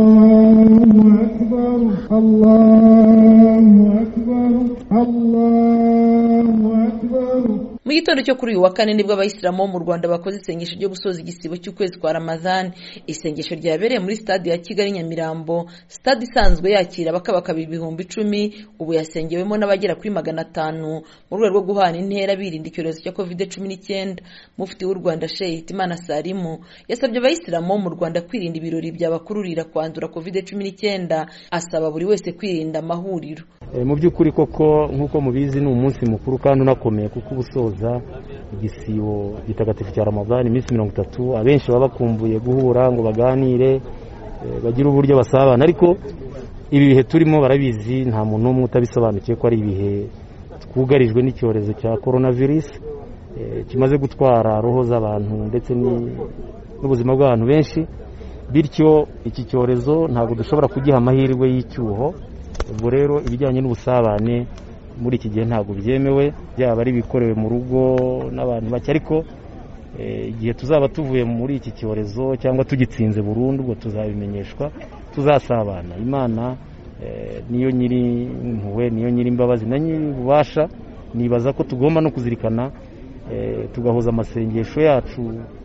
الله أكبر الله أكبر الله أكبر mu gitondo cyo kuri uyu wa kane nibwo abayisilamu bo mu rwanda bakoze isengesho ryo gusoza igisibo cy'ukwezi kwa ramadhan isengesho ryabereye muri stade ya kigali nyamirambo stade isanzwe yakira abakabakaba ibihumbi icumi ubu yasengewemo n'abagera kuri magana atanu mu rwego rwo guhana intera birinda icyorezo cya covid cumi n'icyenda mufti w'u rwanda sheikh hitimana salimu yasabye abayisilamu bo mu rwanda kwirinda ibirori byabakururira kwandura covid cumi n'icyenda asaba buri wese kwirinda amahuriro E, mu by'ukuri koko nk'uko mubizi ni umunsi mukuru kandi unakomeye kuko uba usoza igisibo gitagatifu cya ramadani iminsi mirongo itatu abenshi baba bakumbuye guhura ngo baganire e, bagire uburyo basabana ariko ibi bihe turimo barabizi nta muntu n'umwe utabisobanukiwe ko ari ibihe twugarijwe n'icyorezo cya korona virusi kimaze gutwara roho z'abantu ndetse ni- n'ubuzima bw'abantu benshi bityo iki cyorezo ntabwo dushobora kugiha amahirwe y'icyuho ubwo rero ibijyanye n'ubusabane muri iki gihe ntabwo byemewe byaba ari ibikorewe mu rugo n'abantu bake ariko eh, igihe tuzaba tuvuye muri iki cyorezo cyangwa tugitsinze burundu ubwo tuzabimenyeshwa tuzasabana imana eh, niyo nyiri impuhwe niyo nyiri imbabazi na nyiri ububasha nibaza ko tugomba no kuzirikana Eh, tugahuza amasengesho yacu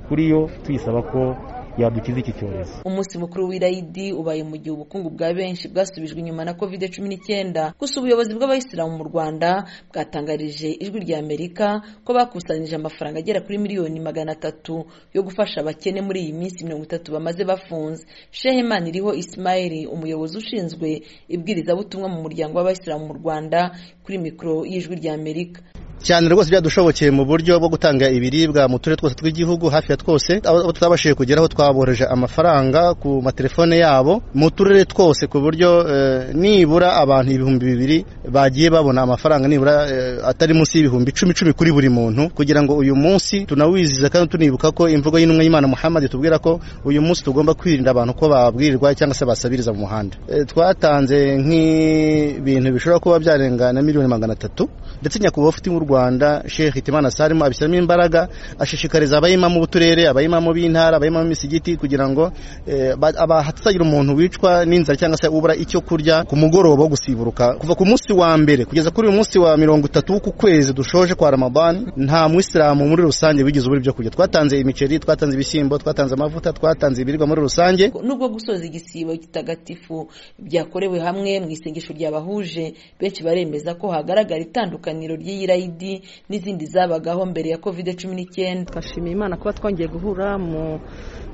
kuri yo tuyisaba ko yadukiza iki cyorezo umunsi mukuru w'irayidi ubaye mu gihe ubukungu bwa benshi bwasubijwe inyuma na covid cumi n'icyenda gusa ubuyobozi bw'abayisilamu mu rwanda bwatangarije ijwi rya amerika ko bakusanyije amafaranga agera kuri miliyoni magana atatu yo gufasha abakene muri iyi minsi mirongo itatu bamaze bafunze sheheman iriho ismail umuyobozi ushinzwe ibwirizabutumwa mu muryango w'abayisilamu mu rwanda kuri mikoro y'ijwi rya amerika cyane rwose byadushobokeye mu buryo bwo gutanga ibiribwa mu turere twose tw'igihugu hafi ya twose abo abo tutabashije kugeraho twaboroheje amafaranga ku matelefone yabo mu turere twose ku buryo eh, nibura abantu ibihumbi bibiri bagiye babona amafaranga nibura eh, atari munsi y'ibihumbi icumi icumi kuri buri muntu kugira ngo uyu munsi tunawizihiza kandi tunibuka ko imvugo y'intumwa y'imana muhammad itubwira ko uyu munsi tugomba kwirinda abantu ko babwirirwa cyangwa se basabiriza mu muhanda Eh, twatanze nk'ibintu bishobora kuba byarenga na miliyoni magana atatu ndetse nyakubahwa ufite mu Rwanda Sheikh Hitimana Salim abishyiramo imbaraga ashishikariza abayimamo b'uturere abayimamo b'intara abayimamo b'imisigiti kugira ngo eh, ba- aba- hatazagira umuntu wicwa n'inzara cyangwa se ubura icyo kurya ku mugoroba wo gusiburuka kuva ku munsi wa mbere kugeza kuri uyu munsi wa mirongo itatu w'uku kwezi dushoje kwa Ramadan nta muyisilamu muri rusange wigeze ubura ibyo kurya twatanze imiceri twatanze ibishyimbo twatanze amavuta twatanze ibiribwa muri rusange nubwo gusoza igisibo gitagatifu byakorewe hamwe mu isengesho ryabahuje benshi baremeza ko hagaragara itandukaniro ry'iyirayidi n'izindi zabagaho mbere ya covid cumi n'icyenda twashimiye imana kuba twongeye guhura mu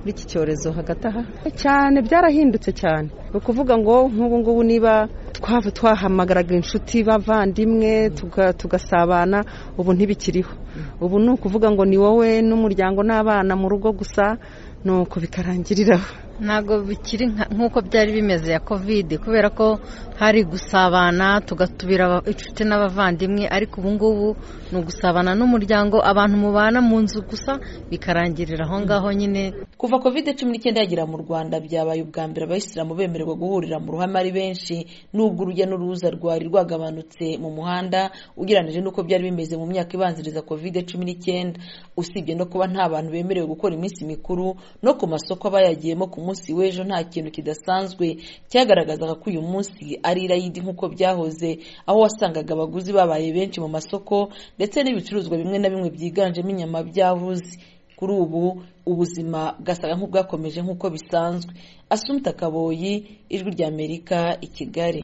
muri iki cyorezo hagati aha cyane byarahindutse cyane ni ukuvuga ngo nk'ubu ngubu niba twaba twahamagaraga inshuti bavandimwe tuga- tugasabana ubu ntibikiriho ubu ni ukuvuga ngo ni wowe n'umuryango n'abana mu rugo gusa ni uko bikarangiriraho ntabwo bikiri nka- nk'uko byari bimeze ya kovide kubera ko hari gusabana tugatumira aba- inshuti n'abavandimwe ariko ubu ngubu ni ugusabana n'umuryango abantu mubana mu nzu gusa bikarangirira aho ngaho nyine kuva covid cumi n'icyenda yagera mu rwanda byabaye ubwa mbere abayisilamu bemererwa guhurira mu ruhame ari benshi nubwo urujya n'uruza rwari rwagabanutse mu muhanda ugereranyije n'uko byari bimeze mu myaka ibanziriza covid cumi n'icyenda usibye no kuba nta bantu bemerewe gukora iminsi mikuru no ku masoko aba yagiyemo ku munsi w'ejo nta kintu kidasanzwe cyagaragazaga ko uyu munsi ari irayidi nk'uko byahoze aho wasangaga abaguzi babaye benshi mu masoko ndetse n'ibicuruzwa bimwe na bimwe byiganjemo inyama byabuze kuri ubu ubuzima bwasaga nk'ubwakomeje nk'uko bisanzwe asumta kaboyi ijwi ry'amerika i kigali